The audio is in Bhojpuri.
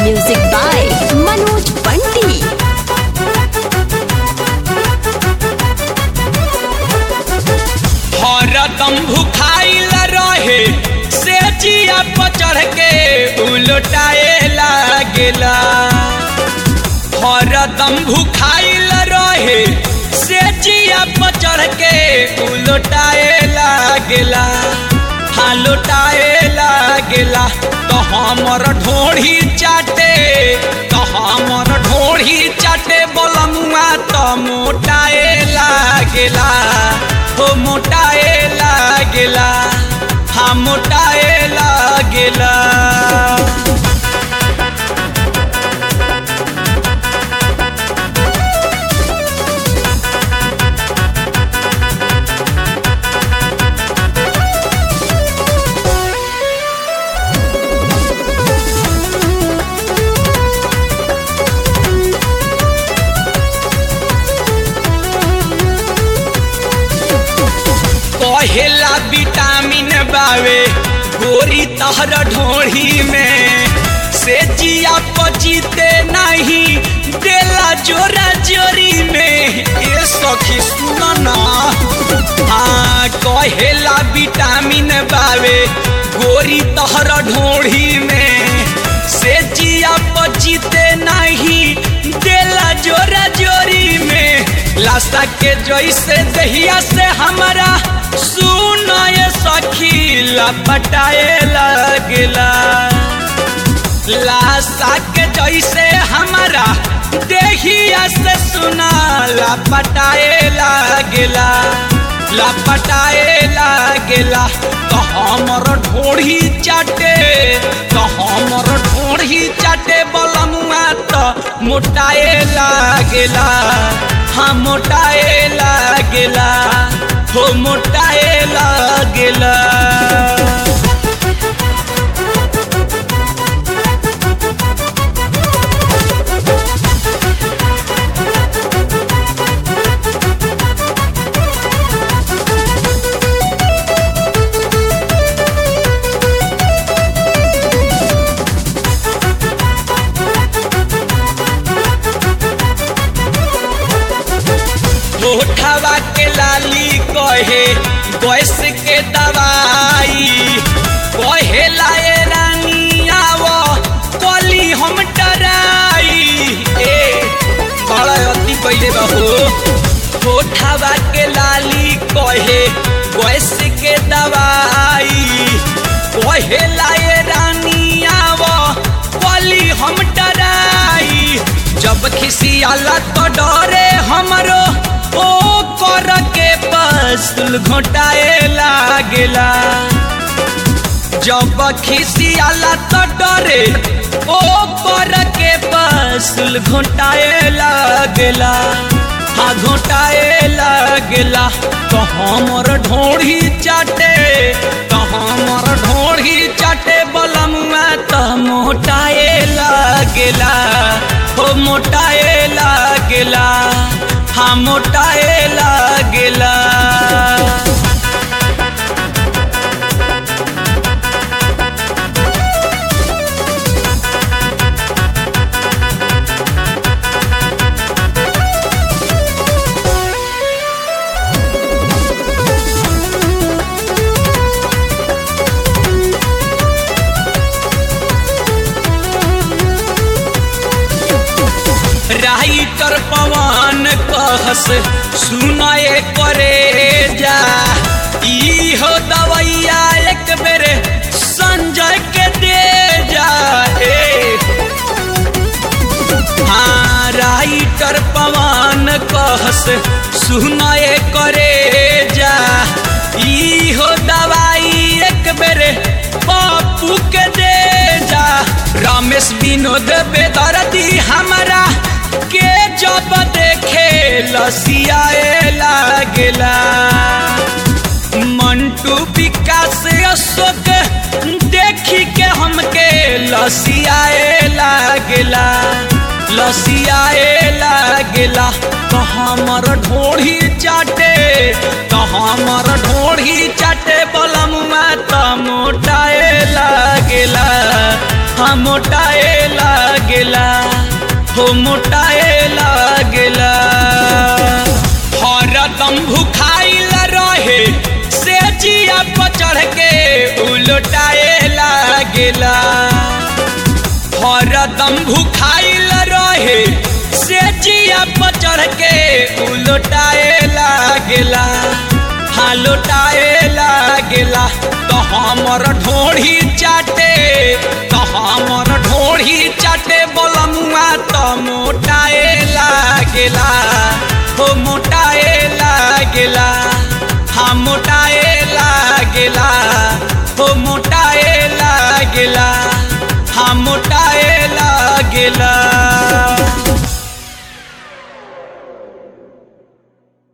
Music by Manoj Bunty. हरदम भुखाइल रहे से जिया पर चढ़ के उलटाए लागेला हरदम भुखाइल रहे से जिया पर चढ़ के उलटाए लागेला हाँ लुटाए लागेला तो हमर ढोढ़ी चाटे तो हमर ढोढ़ी चाटे बोलमुआ तो मोटाए लागेला हो मोटाए लागेला हाँ मोटाए लागेला कहेला विटामिन बावे गोरी तहर ढोढ़ी में से जिया पचीते नहीं देला जोरा जोरी में ए सखी सुन ना हाँ कहेला विटामिन बावे गोरी तहर ढोढ़ी में से जिया पचीते नहीं देला जोरा जोरी में लाशा के जैसे दहिया से हमारा सुनाए सखी लपटाए लगला लाशा के जैसे हमारा देहिया से सुना लपटाए लगला लपटाए लागेला तो हमर ढोढ़ी चाटे तो हमर ढोढ़ी चाटे बलमुआ तो मोटाए लागेला हाँ मोटाए लागेला हो मोटाए लागेला होठवा के लाली कहे गैस के दवाई कहे लाए रानी आवो कली हम डराई ए बड़ा अति पहले बहो होठवा के लाली कहे गैस के दवाई कहे लाए रानी आवो कली हम डराई जब खिसियाला तो डरे हमरो ओ कर के पस्तुल घोटाए लागेला जब खिसियाला तो डरे ओ कर के पस्तुल घोटाए लागेला हाँ घोटाए लागेला तो हमर ढोढ़ी चाटे तो हमर ढोढ़ी चाटे बलमुआ तो मोटाए लागेला हो मोटाए लागेला हाँ मोटाए लागेला राइटर पवन कहस सुनाए करे जा ई हो दवैया एक बेर संजय के दे जा ए हाँ राइटर पवन कहस सुनाए करे जा ई हो दवाई एक बेर पप्पू के दे जा रमेश विनोद बेदर्दी हमारा के जब देखे लसियाए लागेला मंटू विकास अशोक देखी के हमके लसियाए लागेला लसियाए लागेला तो हमर ढोढ़ी चाटे तो हमर ढोढ़ी चाटे बलमुआ तो मोटाए लागेला हाँ मोटाए लागेला हो मोटाए लागेला हरदम भुखाइल रहे से जिया पर चढ़ के उलटाए लागेला हरदम भुखाइल रहे से जिया पर चढ़ के उलटाए लागेला हाँ लुटाए लागेला तो हमर ढोढ़ी चाटे तो हमर ढोढ़ी चाटे बोलमुआ तो मोटाए लागेला हो मोटाए लागेला हाँ मोटाए लागेला हो मोटाए लागेला हाँ मोटाए लागेला